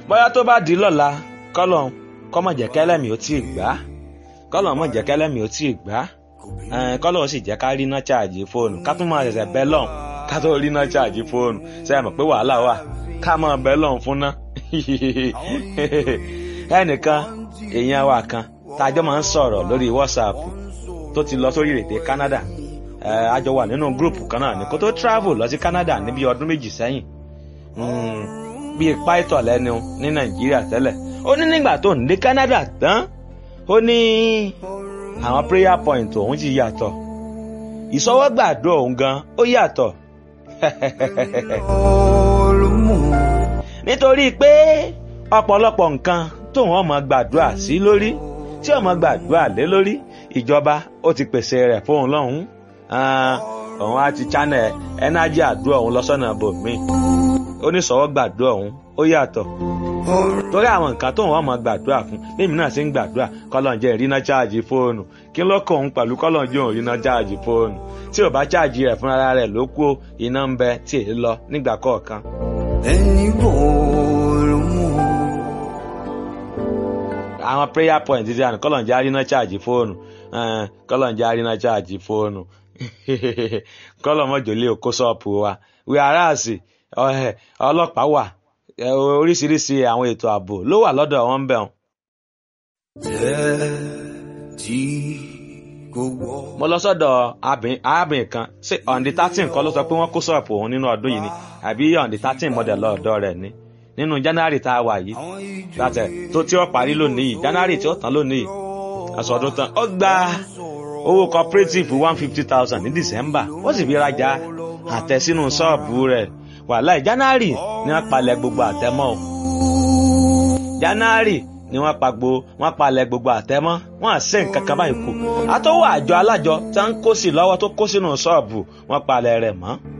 bóyá tó bá di lọ́la kọ́lọ̀ kọ́mọ̀ jẹ́ kẹ́lẹ́mì ó tí ì gbá kọ́lọ̀ mọ̀ jẹ́ kẹ́lẹ́mì ó tí ì gbá kọ́lọ̀ sì jẹ́ ká rí iná ṣáàjì fóònù ká tún máa ṣẹ̀ṣẹ̀ bẹ́ lọ́hùn ká tó rí iná ṣáàjì fóònù ṣe é mọ̀ pé wàhálà wà ká máa bẹ́ lọ́hùn fún ná ẹnìkan èèyàn wa kan tájọ́ máa ń sọ̀rọ̀ lórí WhatsApp tó ti lọ sórí èdè Canada a jọ wà nínú gúrùpù kan náà ní kó tó travel lọ sí Canada níbi ọdún méjì sẹ́yìn bíi pító lẹ́nu ní Nàìjíríà tẹ́lẹ̀ ó ní nígbà tó ń dé Canada tán ó ní àwọn prayer point òun ti yàtọ̀ ìsọwọ́gbàdo òun gan ó yàtọ̀ nítorí pé ọ̀pọ̀lọpọ̀ nǹkan tóun ọmọ gbàdúrà sí lórí tí ọmọ gbàdúrà lé lórí ìjọba ó ti pèsè rẹ̀ fóun lọ́hùn-ún òun á ti channel ẹnájì àdúrà òun lọ́sọ̀nà bòmí oníṣòwò gbàdúrà òun ó yàtọ̀ torí àwọn nǹkan tóun ọmọ gbàdúrà fún lèmi náà sì ń gbàdúrà kọ́lọ́njẹ́ ìrìnà cháàjì fóònù kí ló kọ òun pẹ̀lú kọ́lọ́njẹ́ òun ìrìnà cháàjì fóònù tí ò bá cháàjì rẹ̀ fúnra rẹ̀ ló kú iná ń bẹ tí èyí lọ nígbà kọ̀ọ̀kan. ẹni bòòrò mú. àwọn prayer point ti àná kọ́lọ́njẹ́ àrínà cháàjì fóònù kọ́lọ́njẹ́ àrínà cháàjì fóònù kọ́lọ́mọ́jọ́ lé òkó ṣọ́ọ̀pù wa wíwáràsì ọlọ́pàá wà oríṣiríṣi àwọn ètò ààbò ló wà lọ́dọ̀ wọn bẹ̀ wọn. tí kò wọ́. mo lọ sọ́dọ̀ arábìnrin kan ṣé ọ̀ǹdí thirteen kọ́ ló sọ pé wọ́n kó ṣọ́ọ̀pù òun nínú ọdún yìí ni àbí ọ̀ǹdí thirteen model lọ́ọ̀dọ́ rẹ̀ ni nínú january tá a wà yìí látẹ̀ tó tí ó parí lónìí yìí january tí ó tán lónìí yìí àsọdún tán ó gba owó cooperative one fifty thousand ní december ó sì fi rajà àtẹ sínú ṣọ́ọ̀bù rẹ̀ wàláì january ni wọ́n palẹ̀ gbogbo àtẹmọ́ o january ni wọ́n pa gbo wọ́n palẹ̀ gbogbo àtẹmọ́ wọ́n àṣẹ nǹkan kan báyìí kù àtọwọ́ àjọ alájọ tí wọ́n ń kó sí lọ́wọ́ tó kó sínú ṣọ́ọ̀bù wọ́n palẹ̀ rẹ̀ mọ́